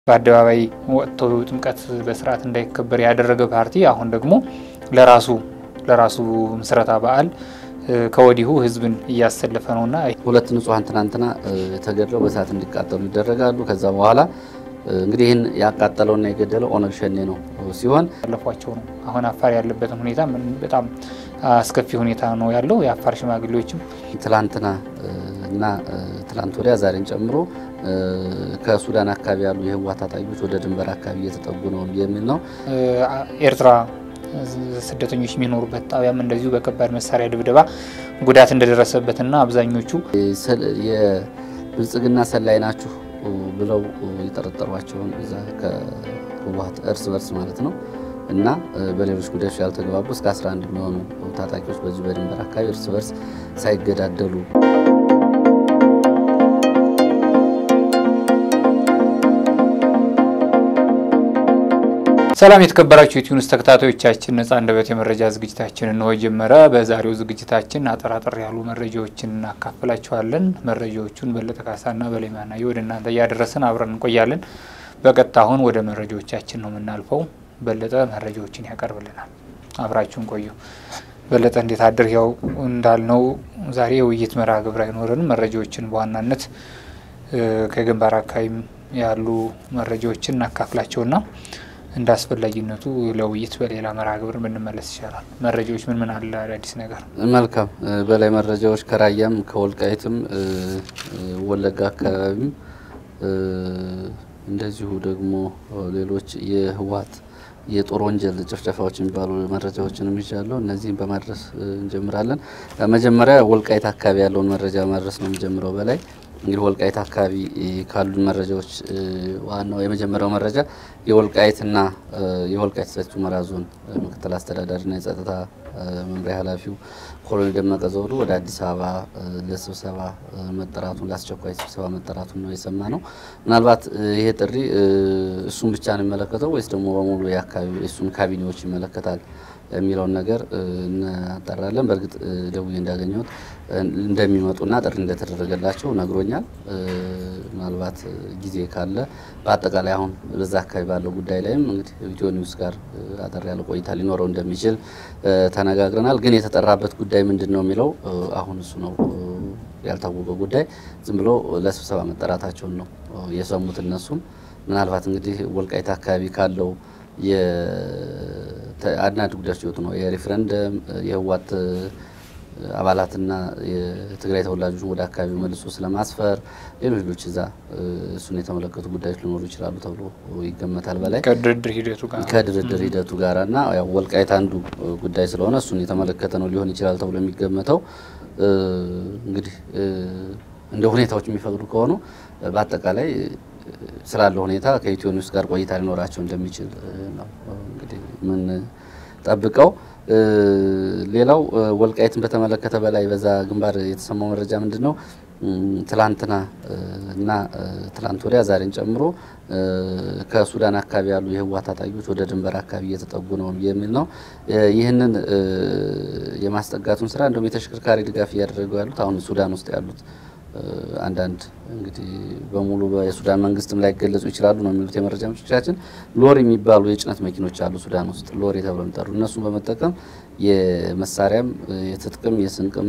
በአደባባይ ወጥቶ ጥምቀት በስርዓት እንዳይከበር ያደረገ ፓርቲ አሁን ደግሞ ለራሱ ለራሱ ምስረታ በዓል ከወዲሁ ህዝብን እያሰለፈ ነውና ሁለት ንጹሐን ትናንትና ተገድለው በእሳት እንዲቃጠሉ ይደረጋሉ። ከዛ በኋላ እንግዲህ ይህን ያቃጠለውና የገደለው ኦነግ ሸኔ ነው ሲሆን ያለፏቸው ነው። አሁን አፋር ያለበትን ሁኔታ በጣም አስከፊ ሁኔታ ነው ያለው። የአፋር ሽማግሌዎችም ትላንትና እና ትላንት ወዲያ ዛሬን ጨምሮ ከሱዳን አካባቢ ያሉ የህወሓት ታጣቂዎች ወደ ድንበር አካባቢ እየተጠጉ ነው የሚል ነው። ኤርትራ ስደተኞች የሚኖሩበት ጣቢያም እንደዚሁ በከባድ መሳሪያ ድብደባ ጉዳት እንደደረሰበትና አብዛኞቹ የብልጽግና ሰላይ ናችሁ ብለው የጠረጠሯቸውን እዛ ከህወሓት እርስ በርስ ማለት ነው እና በሌሎች ጉዳዮች ያልተግባቡ እስከ 11 የሚሆኑ ታጣቂዎች በዚሁ በድንበር አካባቢ እርስ በርስ ሳይገዳደሉ ሰላም የተከበራችሁ የቲዩኒስ ተከታታዮቻችን ነጻ አንደበት የመረጃ ዝግጅታችን እንሆ ጀመረ። በዛሬው ዝግጅታችን አጠራጠር ያሉ መረጃዎችን እናካፍላችኋለን። መረጃዎቹን በለጠ ካሳና በላይማናየ ወደ እናንተ እያደረስን አብረን እንቆያለን። በቀጥታ አሁን ወደ መረጃዎቻችን ነው የምናልፈው። በለጠ መረጃዎችን ያቀርብልናል። አብራችሁን ቆዩ። በለጠ እንዴት አድር? ያው እንዳልነው ዛሬ የውይይት መርሃ ግብር አይኖረንም። መረጃዎችን በዋናነት ከግንባር አካባቢም ያሉ መረጃዎችን እናካፍላቸውና እንደ አስፈላጊነቱ ለውይይት በሌላ መርሃ ግብር ብንመለስ ይቻላል። መረጃዎች ምን ምን አለ አዳዲስ ነገር? መልካም በላይ መረጃዎች ከራያም ከወልቃይትም ወለጋ አካባቢም እንደዚሁ ደግሞ ሌሎች የህወሓት የጦር ወንጀል ጭፍጨፋዎች የሚባሉ መረጃዎችንም ይዣለሁ። እነዚህም በማድረስ እንጀምራለን። መጀመሪያ ወልቃይት አካባቢ ያለውን መረጃ ማድረስ ነው የሚጀምረው በላይ እንግዲህ ወልቃይት አካባቢ ካሉ መረጃዎች ዋናው የመጀመሪያው መረጃ የወልቃይትና የወልቃይት ሰቲት ሁመራ ዞን ምክትል አስተዳዳሪና የጸጥታ መምሪያ ኃላፊው ኮሎኔል ደመቀ ዘውዱ ወደ አዲስ አበባ ለስብሰባ መጠራቱን ለአስቸኳይ ስብሰባ መጠራቱን ነው የሰማ ነው። ምናልባት ይሄ ጥሪ እሱን ብቻ ነው የሚመለከተው ወይስ ደግሞ በሙሉ የአካባቢ እሱን ካቢኔዎች ይመለከታል የሚለውን ነገር እናጠራለን። በእርግጥ ደውዬ እንዳገኘሁት እንደሚመጡና ጥሪ እንደተደረገላቸው ነግሮኛል። ምናልባት ጊዜ ካለ በአጠቃላይ አሁን በዛ አካባቢ ባለው ጉዳይ ላይም እንግዲህ ኢትዮ ኒውስ ጋር አጠር ያለ ቆይታ ሊኖረው እንደሚችል ተነጋግረናል። ግን የተጠራበት ጉዳይ ምንድን ነው የሚለው አሁን እሱ ነው ያልታወቀው ጉዳይ። ዝም ብሎ ለስብሰባ መጠራታቸውን ነው የሰሙት እነሱም ምናልባት እንግዲህ ወልቃይት አካባቢ ካለው አንዳንድ ጉዳዮች ይወጡ ነው የሪፍረንደም የህወሓት አባላትና የትግራይ ተወላጆችን ወደ አካባቢው መልሶ ስለማስፈር ሌሎች ሌሎች እዛ እሱን የተመለከቱ ጉዳዮች ሊኖሩ ይችላሉ ተብሎ ይገመታል። በላይ ከድርድር ሂደቱ ጋር ከድርድር ሂደቱ ጋር እና ያው ወልቃይት አንዱ ጉዳይ ስለሆነ እሱን የተመለከተ ነው ሊሆን ይችላል ተብሎ የሚገመተው እንግዲህ እንደ ሁኔታዎች የሚፈቅዱ ከሆኑ በአጠቃላይ ስላለው ሁኔታ ከኢትዮ ኒውስ ጋር ቆይታ ሊኖራቸው እንደሚችል ነው እንግዲህ ምን ጠብቀው። ሌላው ወልቃይትን በተመለከተ በላይ በዛ ግንባር የተሰማው መረጃ ምንድን ነው? ትላንትና እና ትላንት ወዲያ ዛሬን ጨምሮ ከሱዳን አካባቢ ያሉ የህወሓት ታጣቂዎች ወደ ድንበር አካባቢ እየተጠጉ ነው የሚል ነው። ይህንን የማስጠጋቱን ስራ እንደውም የተሽከርካሪ ድጋፍ እያደረጉ ያሉት አሁን ሱዳን ውስጥ ያሉት አንዳንድ እንግዲህ በሙሉ የሱዳን መንግስትም ላይ ገለጹ ይችላሉ ነው የሚሉት የመረጃ ምንጮቻችን። ሎሪ የሚባሉ የጭነት መኪኖች አሉ ሱዳን ውስጥ ሎሪ ተብለው የሚጠሩ እነሱን በመጠቀም የመሳሪያም የትጥቅም የስንቅም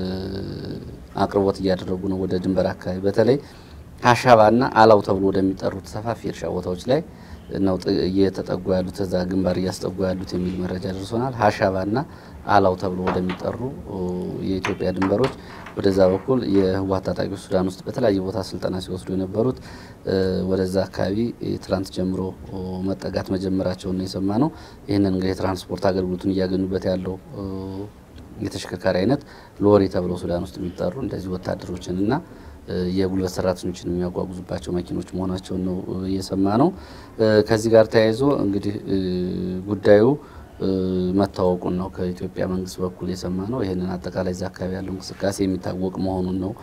አቅርቦት እያደረጉ ነው ወደ ድንበር አካባቢ በተለይ ሀሻባና አላው ተብሎ ወደሚጠሩት ሰፋፊ እርሻ ቦታዎች ላይ ነው እየተጠጉ ያሉት እዛ ግንባር እያስጠጉ ያሉት የሚል መረጃ ደርሶናል። ሀሻባና አላው ተብሎ ወደሚጠሩ የኢትዮጵያ ድንበሮች ወደዛ በኩል የህወሓት ታጣቂዎች ሱዳን ውስጥ በተለያየ ቦታ ስልጠና ሲወስዱ የነበሩት ወደዛ አካባቢ ትላንት ጀምሮ መጠጋት መጀመራቸውን ነው የሰማ ነው። ይህንን እንግዲህ የትራንስፖርት አገልግሎቱን እያገኙበት ያለው የተሽከርካሪ አይነት ሎሪ ተብለው ሱዳን ውስጥ የሚጠሩ እንደዚህ ወታደሮችን እና የጉልበት ሰራተኞችን የሚያጓጉዙባቸው መኪኖች መሆናቸውን ነው እየሰማ ነው። ከዚህ ጋር ተያይዞ እንግዲህ ጉዳዩ መታወቁን ነው ከኢትዮጵያ መንግስት በኩል የሰማ ነው። ይህንን አጠቃላይ እዛ አካባቢ ያለው እንቅስቃሴ የሚታወቅ መሆኑን ነው።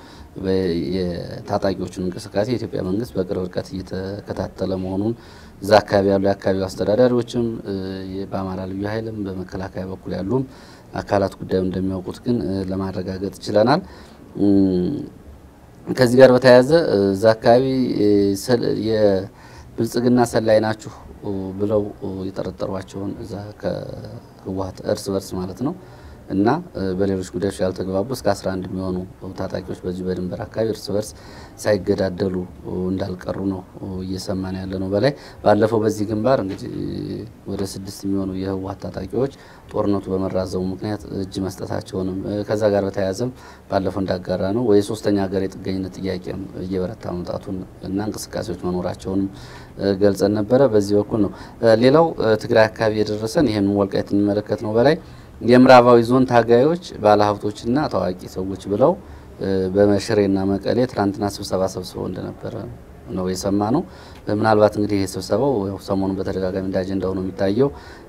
የታጣቂዎቹን እንቅስቃሴ የኢትዮጵያ መንግስት በቅርብ ርቀት እየተከታተለ መሆኑን እዛ አካባቢ ያሉ የአካባቢው አስተዳዳሪዎችም በአማራ ልዩ ኃይልም በመከላከያ በኩል ያሉም አካላት ጉዳዩ እንደሚያውቁት ግን ለማረጋገጥ ችለናል። ከዚህ ጋር በተያያዘ እዛ አካባቢ ብልጽግና ሰላይ ናችሁ ብለው የጠረጠሯቸውን እዛ ከህወሓት እርስ በርስ ማለት ነው እና በሌሎች ጉዳዮች ያልተግባቡ እስከ 11 የሚሆኑ ታጣቂዎች በዚህ በድንበር አካባቢ እርስ በርስ ሳይገዳደሉ እንዳልቀሩ ነው እየሰማን ያለ ነው። በላይ ባለፈው በዚህ ግንባር እንግዲህ ወደ ስድስት የሚሆኑ የህወሓት ታጣቂዎች ጦርነቱ በመራዘሙ ምክንያት እጅ መስጠታቸውንም ከዛ ጋር በተያያዘም ባለፈው እንዳጋራ ነው ወይ ሶስተኛ ሀገር የጥገኝነት ጥያቄም እየበረታ መምጣቱን እና እንቅስቃሴዎች መኖራቸውንም ገልጸን ነበረ። በዚህ በኩል ነው። ሌላው ትግራይ አካባቢ የደረሰን ይህን ወልቃይት የሚመለከት ነው። በላይ የምዕራባዊ ዞን ታጋዮች ባለሀብቶችና ታዋቂ ሰዎች ብለው በመሽሬና መቀሌ ትናንትና ስብሰባ ሰብስበው እንደነበረ ነው የሰማ ነው። ምናልባት እንግዲህ ይህ ስብሰባው ሰሞኑን በተደጋጋሚ እንደ አጀንዳ ሆኖ የሚታየው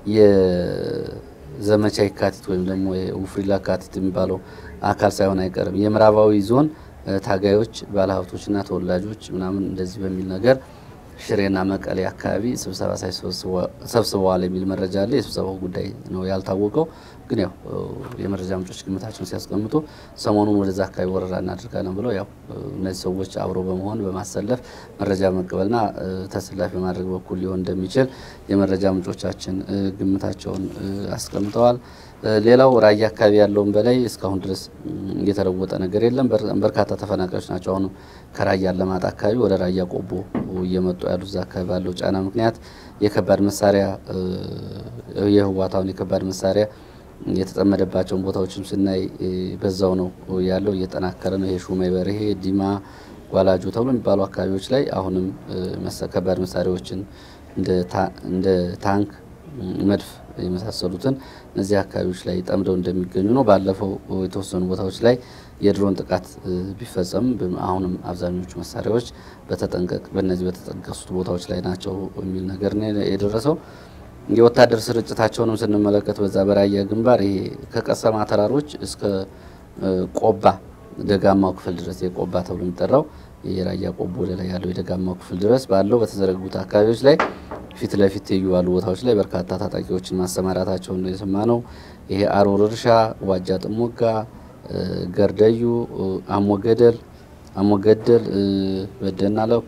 የዘመቻ የካቲት ወይም ደግሞ የውፍሪላ ካቲት የሚባለው አካል ሳይሆን አይቀርም። የምዕራባዊ ዞን ታጋዮች ባለሀብቶችና ተወላጆች ምናምን እንደዚህ በሚል ነገር ሽሬና መቀሌ አካባቢ ስብሰባ ሰብስበዋል የሚል መረጃ አለ። የስብሰባው ጉዳይ ነው ያልታወቀው። ግን ያው የመረጃ ምንጮች ግምታቸውን ሲያስቀምጡ ሰሞኑን ወደዛ አካባቢ ወረራ እናደርጋለን ብለው ያው እነዚህ ሰዎች አብሮ በመሆን በማሰለፍ መረጃ በመቀበልና ተሰላፊ በማድረግ በኩል ሊሆን እንደሚችል የመረጃ ምንጮቻችን ግምታቸውን አስቀምጠዋል። ሌላው ራያ አካባቢ ያለውን በላይ እስካሁን ድረስ የተለወጠ ነገር የለም። በርካታ ተፈናቃዮች ናቸው አሁንም ከራያ አላማጣ አካባቢ ወደ ራያ ቆቦ እየመጡ ያሉት እዛ አካባቢ ባለው ጫና ምክንያት የከባድ መሳሪያ የህወሓት የከባድ መሳሪያ የተጠመደባቸውን ቦታዎችም ስናይ በዛው ነው ያለው፣ እየጠናከረ ነው። ይሄ ሹሜ በርሄ፣ ዲማ፣ ጓላጆ ተብሎ የሚባሉ አካባቢዎች ላይ አሁንም ከባድ መሳሪያዎችን እንደ ታንክ፣ መድፍ የመሳሰሉትን እነዚህ አካባቢዎች ላይ ጠምደው እንደሚገኙ ነው። ባለፈው የተወሰኑ ቦታዎች ላይ የድሮን ጥቃት ቢፈጸም አሁንም አብዛኞቹ መሳሪያዎች በተጠንቀቅ በእነዚህ በተጠቀሱት ቦታዎች ላይ ናቸው የሚል ነገር ነው የደረሰው። የወታደር ስርጭታቸውንም ስንመለከት በዛ በራያ ግንባር ይሄ ከቀሰማ ተራሮች እስከ ቆባ ደጋማው ክፍል ድረስ የቆባ ተብሎ የሚጠራው የራያ ቆቦ ወደ ላይ ያለው የደጋማው ክፍል ድረስ ባለው በተዘረጉት አካባቢዎች ላይ ፊት ለፊት ትይዩ ባሉ ቦታዎች ላይ በርካታ ታጣቂዎችን ማሰማራታቸውን ነው የሰማ ነው። ይሄ አሮር እርሻ፣ ዋጃ ጥሞጋ፣ ገርደዩ፣ አሞገደል አሞገደል፣ በደና ለኮ፣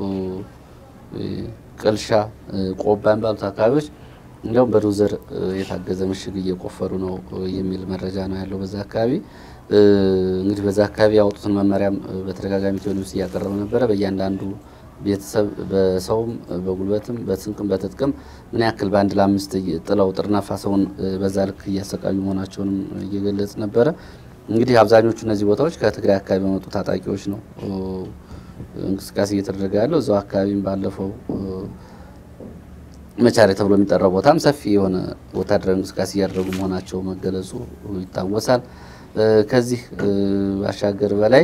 ቅልሻ፣ ቆባ የሚባሉት አካባቢዎች እንዲያውም በዶዘር የታገዘ ምሽግ እየቆፈሩ ነው የሚል መረጃ ነው ያለው በዛ አካባቢ። እንግዲህ በዛ አካባቢ ያወጡትን መመሪያም በተደጋጋሚ ቴሌቪዥን እያቀረበ ነበረ። በእያንዳንዱ ቤተሰብ በሰውም በጉልበትም በስንቅም በትጥቅም ምን ያክል በአንድ ለአምስት ጥለው ጥርናፋ ሰውን በዛ ልክ እያሰቃዩ መሆናቸውንም እየገለጽ ነበረ። እንግዲህ አብዛኞቹ እነዚህ ቦታዎች ከትግራይ አካባቢ በመጡ ታጣቂዎች ነው እንቅስቃሴ እየተደረገ ያለው። እዛው አካባቢም ባለፈው መቻሬ ተብሎ የሚጠራው ቦታም ሰፊ የሆነ ወታደራዊ እንቅስቃሴ እያደረጉ መሆናቸው መገለጹ ይታወሳል። ከዚህ ባሻገር በላይ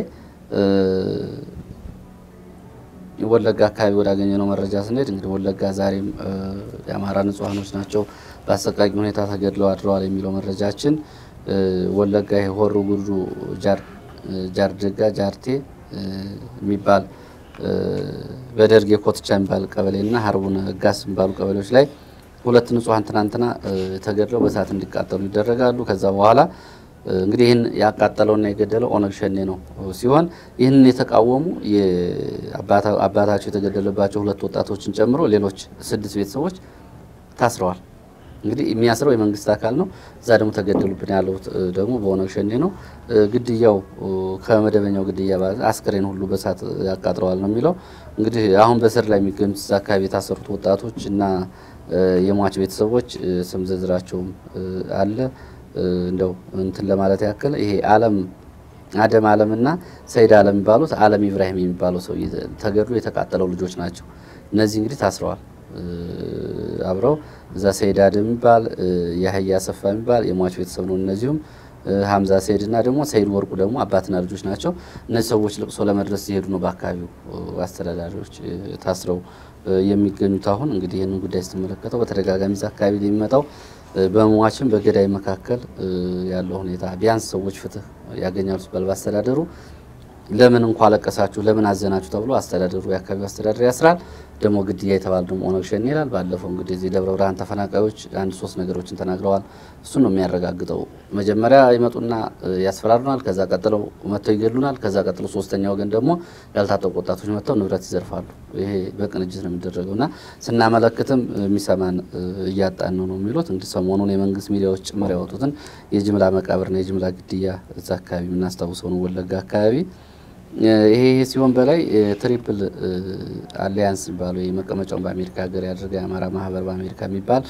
ወለጋ አካባቢ ወዳገኘነው መረጃ ስንሄድ እንግዲህ ወለጋ ዛሬም የአማራ ንጹሐኖች ናቸው በአሰቃቂ ሁኔታ ተገድለው አድረዋል የሚለው መረጃችን ወለጋ የሆሮ ጉዱ ጃርደጋ ጃርቴ የሚባል በደርግ የኮትቻ የሚባል ቀበሌና ሀርቡነ ጋስ የሚባሉ ቀበሌዎች ላይ ሁለት ንጹሐን ትናንትና ተገድለው በእሳት እንዲቃጠሉ ይደረጋሉ። ከዛ በኋላ እንግዲህ ይህን ያቃጠለውና የገደለው ኦነግ ሸኔ ነው ሲሆን ይህንን የተቃወሙ አባታቸው የተገደለባቸው ሁለት ወጣቶችን ጨምሮ ሌሎች ስድስት ቤተሰቦች ታስረዋል። እንግዲህ የሚያስረው የመንግስት አካል ነው። እዛ ደግሞ ተገደሉብን ያለው ደግሞ በኦነግ ሸኔ ነው። ግድያው ከመደበኛው ግድያ አስክሬን ሁሉ በሳት ያቃጥለዋል ነው የሚለው። እንግዲህ አሁን በስር ላይ የሚገኙት እዛ አካባቢ የታሰሩት ወጣቶች እና የሟች ቤተሰቦች ስም ዝርዝራቸውም አለ። እንደው እንትን ለማለት ያክል ይሄ አለም አደም አለምና ሰይድ አለም የሚባሉት አለም ኢብራሂም የሚባለው ሰው ተገድሎ የተቃጠለው ልጆች ናቸው። እነዚህ እንግዲህ ታስረዋል አብረው እዛ ሰይድ አደም የሚባል የህያ አሰፋ የሚባል የሟች ቤተሰብ ነው። እነዚሁም ሀምዛ ሰይድ እና ደግሞ ሰይድ ወርቁ ደግሞ አባትና ልጆች ናቸው። እነዚህ ሰዎች ልቅሶ ለመድረስ ሲሄዱ ነው በአካባቢው አስተዳዳሪዎች ታስረው የሚገኙት። አሁን እንግዲህ ይህንን ጉዳይ ስትመለከተው በተደጋጋሚ እዛ አካባቢ የሚመጣው በሟችም በገዳይ መካከል ያለው ሁኔታ ቢያንስ ሰዎች ፍትህ ያገኛሉ ሲባል በአስተዳደሩ ለምን እንኳ አለቀሳችሁ ለምን አዘናችሁ ተብሎ አስተዳደሩ የአካባቢው አስተዳደር ያስራል። ደግሞ ግድያ የተባለ ደግሞ ኦነግ ሸኔ ይላል። ባለፈው እንግዲህ እዚህ ደብረ ብርሃን ተፈናቃዮች አንድ ሶስት ነገሮችን ተናግረዋል። እሱን ነው የሚያረጋግጠው። መጀመሪያ ይመጡና ያስፈራሩናል፣ ከዛ ቀጥለው መጥተው ይገሉናል፣ ከዛ ቀጥለው ሶስተኛ ወገን ደግሞ ያልታጠቁ ወጣቶች መጥተው ንብረት ይዘርፋሉ። ይሄ በቅንጅት ነው የሚደረገው እና ስናመለክትም የሚሰማን እያጣን ነው ነው የሚሉት እንግዲህ ሰሞኑን የመንግስት ሚዲያዎች ጭምር ያወጡትን የጅምላ መቃብርና የጅምላ ግድያ እዛ አካባቢ የምናስታውሰው ነው ወለጋ አካባቢ ይሄ ሲሆን በላይ ትሪፕል አሊያንስ የሚባለው መቀመጫውን በአሜሪካ ሀገር ያደረገ የአማራ ማህበር በአሜሪካ የሚባል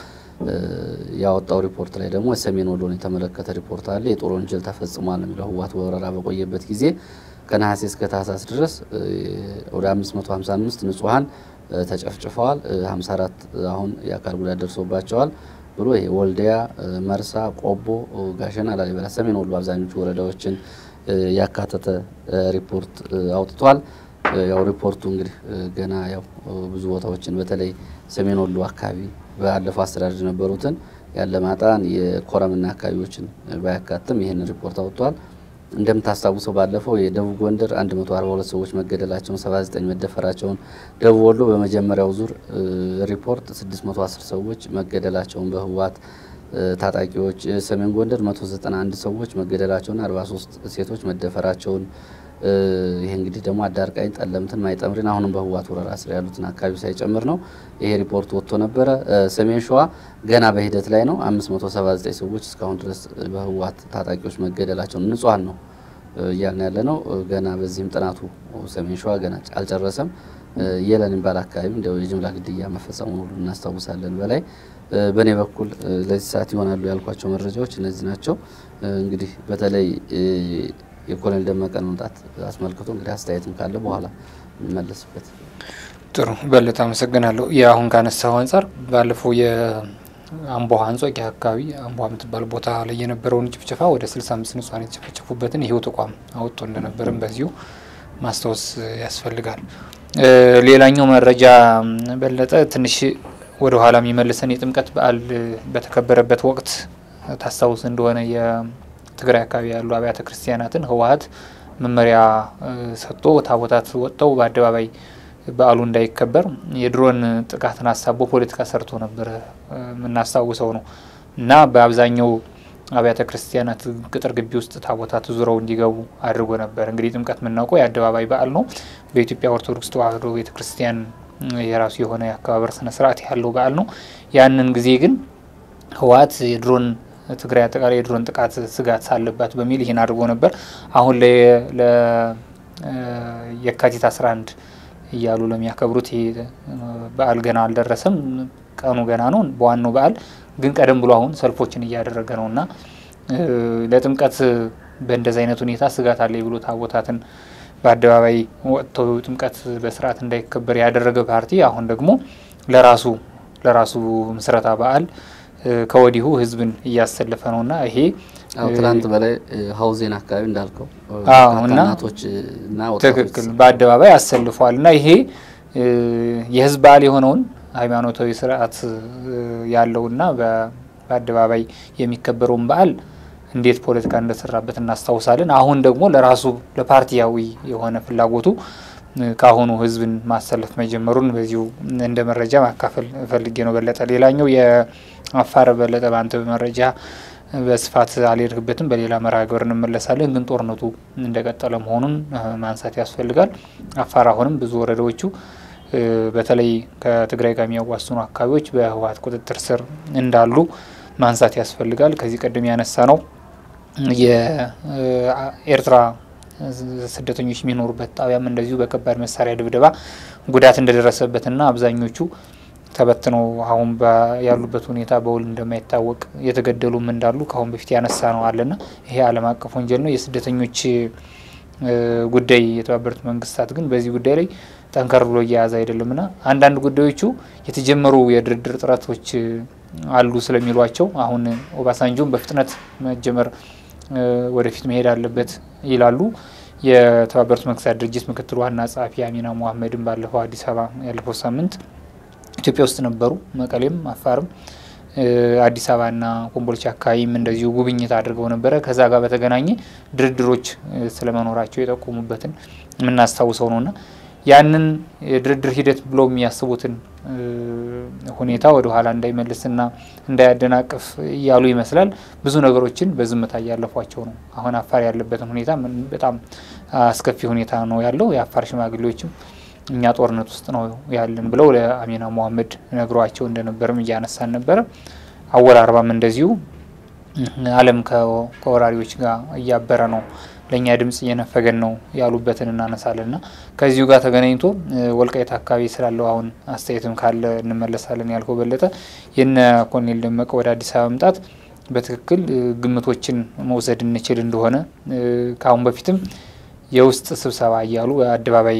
ያወጣው ሪፖርት ላይ ደግሞ የሰሜን ወሎን የተመለከተ ሪፖርት አለ። የጦር ወንጀል ተፈጽሟል ነው የሚለው ህወሓት በወረራ በቆየበት ጊዜ ከነሐሴ እስከ ታህሳስ ድረስ ወደ 555 ንጹሐን ተጨፍጭፈዋል፣ 54 አሁን የአካል ጉዳት ደርሶባቸዋል ብሎ ይሄ ወልዲያ፣ መርሳ፣ ቆቦ፣ ጋሸና፣ ላሊበላ፣ ሰሜን ወሎ አብዛኞቹ ወረዳዎችን ያካተተ ሪፖርት አውጥቷል። ያው ሪፖርቱ እንግዲህ ገና ያው ብዙ ቦታዎችን በተለይ ሰሜን ወሎ አካባቢ ባለፈው አስተዳደር የነበሩትን ያለማጣን የኮረምና አካባቢዎችን ባያካትም ይህን ሪፖርት አውጥቷል። እንደምታስታውሰው ባለፈው የደቡብ ጎንደር 142 ሰዎች መገደላቸውን፣ 79 መደፈራቸውን፣ ደቡብ ወሎ በመጀመሪያው ዙር ሪፖርት 610 ሰዎች መገደላቸውን በህወሓት ታጣቂዎች ሰሜን ጎንደር 191 ሰዎች መገደላቸውና 43 ሴቶች መደፈራቸውን ይሄ እንግዲህ ደግሞ አዳርቃኝ፣ ጠለምትን፣ ማይጠምሪን አሁንም በህወሓት ወረራ ስር ያሉትን አካባቢ ሳይጨምር ነው። ይሄ ሪፖርት ወጥቶ ነበረ። ሰሜን ሸዋ ገና በሂደት ላይ ነው። 579 ሰዎች እስካሁን ድረስ በህወሓት ታጣቂዎች መገደላቸውን ንጹሐን ነው እያልን ያለ ነው። ገና በዚህም ጥናቱ ሰሜን ሸዋ ገና አልጨረሰም። የለን የሚባል አካባቢ እንዲያው የጅምላ ግድያ መፈጸሙ ሁሉ እናስታውሳለን። በላይ በእኔ በኩል ለዚህ ሰዓት ይሆናሉ ያልኳቸው መረጃዎች እነዚህ ናቸው። እንግዲህ በተለይ የኮሎኔል ደመቀን መምጣት አስመልክቶ እንግዲህ አስተያየትም ካለ በኋላ እንመለስበት። ጥሩ በለጠ አመሰግናለሁ። የአሁን ካነሳው አንጻር ባለፈው የአምቦ አንጾቂያ አካባቢ አምቦ የምትባል ቦታ ላይ የነበረውን ጭፍጨፋ ወደ 65 ንጹሐን የተጨፈጨፉበትን ይሄው ተቋም አወጥቶ እንደነበርም በዚሁ ማስታወስ ያስፈልጋል። ሌላኛው መረጃ በለጠ ትንሽ ወደ ኋላ የሚመልሰን የጥምቀት በዓል በተከበረበት ወቅት ታስታውስ እንደሆነ የትግራይ አካባቢ ያሉ አብያተ ክርስቲያናትን ህወሓት መመሪያ ሰጥቶ ታቦታት ወጥተው በአደባባይ በዓሉ እንዳይከበር የድሮን ጥቃትን አሳቦ ፖለቲካ ሰርቶ ነበረ የምናስታውሰው ነው እና በአብዛኛው አብያተ ክርስቲያናት ቅጥር ግቢ ውስጥ ታቦታት ዙረው እንዲገቡ አድርጎ ነበር። እንግዲህ ጥምቀት የምናውቀው የአደባባይ በዓል ነው። በኢትዮጵያ ኦርቶዶክስ ተዋሕዶ ቤተ ክርስቲያን የራሱ የሆነ የአከባበር ስነ ስርዓት ያለው በዓል ነው። ያንን ጊዜ ግን ህወሓት የድሮን ትግራይ አጠቃላይ የድሮን ጥቃት ስጋት ሳለባት በሚል ይህን አድርጎ ነበር። አሁን የካቲት 11 እያሉ ለሚያከብሩት ይሄ በዓል ገና አልደረሰም፣ ቀኑ ገና ነው። በዋናው በዓል ግን ቀደም ብሎ አሁን ሰልፎችን እያደረገ ነው እና ለጥምቀት በእንደዚህ አይነት ሁኔታ ስጋት አለ ብሎ ታቦታትን በአደባባይ ወጥተው ጥምቀት በስርዓት እንዳይከበር ያደረገ ፓርቲ አሁን ደግሞ ለራሱ ለራሱ ምስረታ በዓል ከወዲሁ ህዝብን እያሰለፈ ነው እና ይሄ ትናንት በላይ ሀውዜን አካባቢ እንዳልከው እና እናቶች እና ትክክል በአደባባይ አሰልፏል እና ይሄ የህዝብ በዓል የሆነውን ሃይማኖታዊ ስርዓት ያለውና በአደባባይ የሚከበረውን በዓል እንዴት ፖለቲካ እንደሰራበት እናስታውሳለን። አሁን ደግሞ ለራሱ ለፓርቲያዊ የሆነ ፍላጎቱ ከአሁኑ ህዝብን ማሰለፍ መጀመሩን በዚሁ እንደ መረጃ ማካፈል ፈልጌ ነው። በለጠ ሌላኛው የአፋር በለጠ በአንተ መረጃ በስፋት አልሄድክበትም፣ በሌላ መርሃ ግብር እንመለሳለን። ግን ጦርነቱ እንደቀጠለ መሆኑን ማንሳት ያስፈልጋል። አፋር አሁንም ብዙ ወረዳዎቹ በተለይ ከትግራይ ጋር የሚያዋስኑ አካባቢዎች በህወሓት ቁጥጥር ስር እንዳሉ ማንሳት ያስፈልጋል። ከዚህ ቀደም ያነሳ ነው የኤርትራ ስደተኞች የሚኖሩበት ጣቢያም እንደዚሁ በከባድ መሳሪያ ድብደባ ጉዳት እንደደረሰበትና አብዛኞቹ ተበትነው አሁን ያሉበት ሁኔታ በውል እንደማይታወቅ የተገደሉም እንዳሉ ከአሁን በፊት ያነሳ ነው አለና ይሄ ዓለም አቀፍ ወንጀል ነው። የስደተኞች ጉዳይ የተባበሩት መንግስታት ግን በዚህ ጉዳይ ላይ ጠንከር ብሎ እየያዘ አይደለምና አንዳንድ ጉዳዮቹ የተጀመሩ የድርድር ጥረቶች አሉ ስለሚሏቸው አሁን ኦባሳንጆም በፍጥነት መጀመር ወደፊት መሄድ አለበት ይላሉ። የተባበሩት መንግስታት ድርጅት ምክትል ዋና ጸሐፊ አሚና ሙሐመድን ባለፈው አዲስ አበባ ያለፈው ሳምንት ኢትዮጵያ ውስጥ ነበሩ። መቀሌም፣ አፋርም፣ አዲስ አበባና ኮምቦልቻ አካባቢም እንደዚሁ ጉብኝት አድርገው ነበረ። ከዛ ጋር በተገናኘ ድርድሮች ስለመኖራቸው የጠቆሙበትን የምናስታውሰው ነውና ያንን የድርድር ሂደት ብለው የሚያስቡትን ሁኔታ ወደ ኋላ እንዳይመልስና እንዳያደናቅፍ እያሉ ይመስላል ብዙ ነገሮችን በዝምታ እያለፏቸው ነው። አሁን አፋር ያለበትን ሁኔታ በጣም አስከፊ ሁኔታ ነው ያለው። የአፋር ሽማግሌዎችም እኛ ጦርነት ውስጥ ነው ያለን ብለው ለአሚና ሙሐመድ ነግሯቸው እንደነበርም እያነሳን ነበረ። አወል አርባም እንደዚሁ ዓለም ከወራሪዎች ጋር እያበረ ነው ለእኛ ድምጽ እየነፈገን ነው ያሉበትን እናነሳለን እና ከዚሁ ጋር ተገናኝቶ ወልቃይት አካባቢ ስላለው አሁን አስተያየትም ካለ እንመለሳለን ያልከው በለጠ የነ ኮሎኔል ደመቀ ወደ አዲስ አበባ መምጣት በትክክል ግምቶችን መውሰድ እንችል እንደሆነ ከአሁን በፊትም የውስጥ ስብሰባ እያሉ በአደባባይ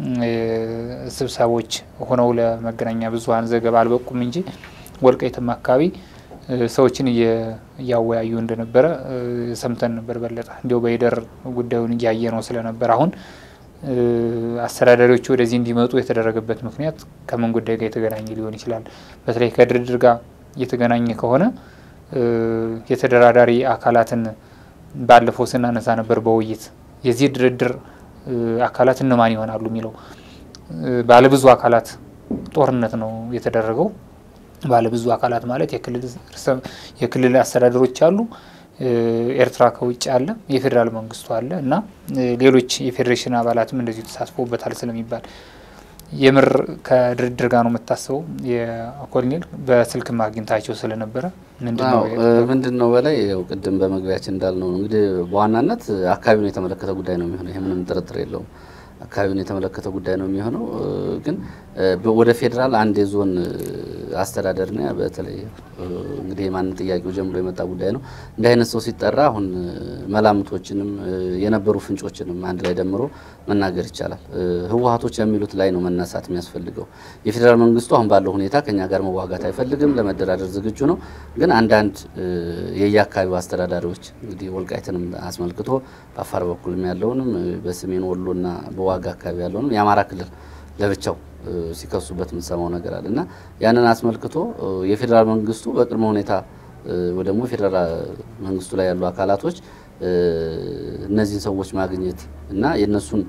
ስብሰቦች ሆነው ለመገናኛ ብዙኃን ዘገባ አልበቁም እንጂ ወልቃይትም አካባቢ ሰዎችን እያወያዩ እንደነበረ ሰምተን ነበር። በለጠ እንዲያው በሂደር ጉዳዩን እያየ ነው ስለነበር አሁን አስተዳዳሪዎቹ ወደዚህ እንዲመጡ የተደረገበት ምክንያት ከምን ጉዳይ ጋር የተገናኘ ሊሆን ይችላል? በተለይ ከድርድር ጋር እየተገናኘ ከሆነ የተደራዳሪ አካላትን ባለፈው ስናነሳ ነበር በውይይት የዚህ ድርድር አካላት እነማን ይሆናሉ የሚለው ባለብዙ አካላት ጦርነት ነው የተደረገው። ባለብዙ አካላት ማለት የክልል አስተዳደሮች አሉ፣ ኤርትራ ከውጭ አለ፣ የፌዴራል መንግስቱ አለ እና ሌሎች የፌዴሬሽን አባላትም እንደዚሁ ተሳትፎበታል ስለሚባል የምር ከድርድር ጋር ነው የምታስበው። የኮሎኔል በስልክ ማግኘታቸው ስለነበረ ምንድን ነው በላይ ያው ቅድም በመግቢያችን እንዳልነው እንግዲህ በዋናነት አካባቢውን የተመለከተ ጉዳይ ነው የሚሆነው። ይህ ምንም ጥርጥር የለውም። አካባቢውን የተመለከተ ጉዳይ ነው የሚሆነው። ግን ወደ ፌዴራል አንድ የዞን አስተዳደርና በተለይ እንግዲህ የማንን ጥያቄው ጀምሮ የመጣ ጉዳይ ነው። እንዲህ አይነት ሰው ሲጠራ አሁን መላምቶችንም የነበሩ ፍንጮችንም አንድ ላይ ደምሮ መናገር ይቻላል። ህወሀቶች የሚሉት ላይ ነው መነሳት የሚያስፈልገው። የፌዴራል መንግስቱ አሁን ባለው ሁኔታ ከኛ ጋር መዋጋት አይፈልግም፣ ለመደራደር ዝግጁ ነው። ግን አንዳንድ የየአካባቢው አስተዳዳሪዎች እንግዲህ ወልቃይትንም አስመልክቶ በአፋር በኩልም ያለውንም በሰሜን ወሎና በዋጋ አካባቢ ያለውንም የአማራ ክልል ለብቻው ሲከሱበት የምንሰማው ነገር አለ እና ያንን አስመልክቶ የፌዴራል መንግስቱ በቅድመ ሁኔታ ወይ ደግሞ የፌዴራል መንግስቱ ላይ ያሉ አካላቶች እነዚህን ሰዎች ማግኘት እና የእነሱን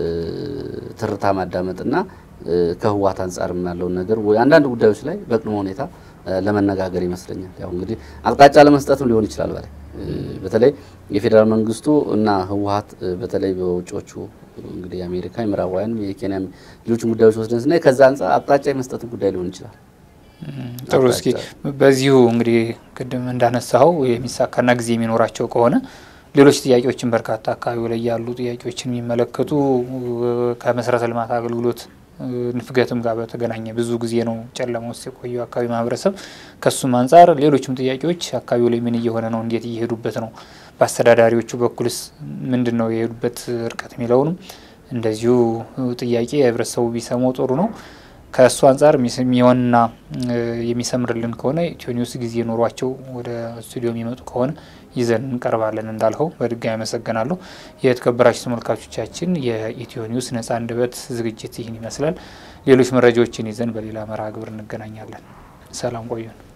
ትርታ ማዳመጥና ከህወሓት አንጻር ያለውን ነገር ወይ አንዳንድ ጉዳዮች ላይ በቅድመ ሁኔታ ለመነጋገር ይመስለኛል። ያው እንግዲህ አቅጣጫ ለመስጠትም ሊሆን ይችላል። በላይ በተለይ የፌዴራል መንግስቱ እና ህወሓት በተለይ በውጮቹ እንግዲህ የአሜሪካ የምዕራባውያን የኬንያ ሌሎችን ጉዳዮች ወስደን ስናይ ከዛ አንጻር አቅጣጫ የመስጠትን ጉዳይ ሊሆን ይችላል። ጥሩ። እስኪ በዚሁ እንግዲህ ቅድም እንዳነሳኸው የሚሳካና ጊዜ የሚኖራቸው ከሆነ ሌሎች ጥያቄዎችን በርካታ አካባቢው ላይ ያሉ ጥያቄዎችን የሚመለከቱ ከመሰረተ ልማት አገልግሎት ንፍገትም ጋር በተገናኘ ብዙ ጊዜ ነው ጨለማ ውስጥ የቆየው አካባቢ ማህበረሰብ። ከሱም አንጻር ሌሎችም ጥያቄዎች አካባቢው ላይ ምን እየሆነ ነው፣ እንዴት እየሄዱበት ነው፣ በአስተዳዳሪዎቹ በኩልስ ምንድን ነው የሄዱበት እርቀት የሚለውንም እንደዚሁ ጥያቄ ህብረተሰቡ ቢሰማው ጥሩ ነው። ከእሱ አንጻር የሚሆንና የሚሰምርልን ከሆነ ኢትዮ ኒውስ ጊዜ ኖሯቸው ወደ ስቱዲዮ የሚመጡ ከሆነ ይዘን እንቀርባለን። እንዳልኸው በድጋሚ አመሰግናለሁ። የተከበራችሁ ተመልካቾቻችን የኢትዮ ኒውስ ነጻ አንደበት ዝግጅት ይህን ይመስላል። ሌሎች መረጃዎችን ይዘን በሌላ መርሃ ግብር እንገናኛለን። ሰላም ቆዩን።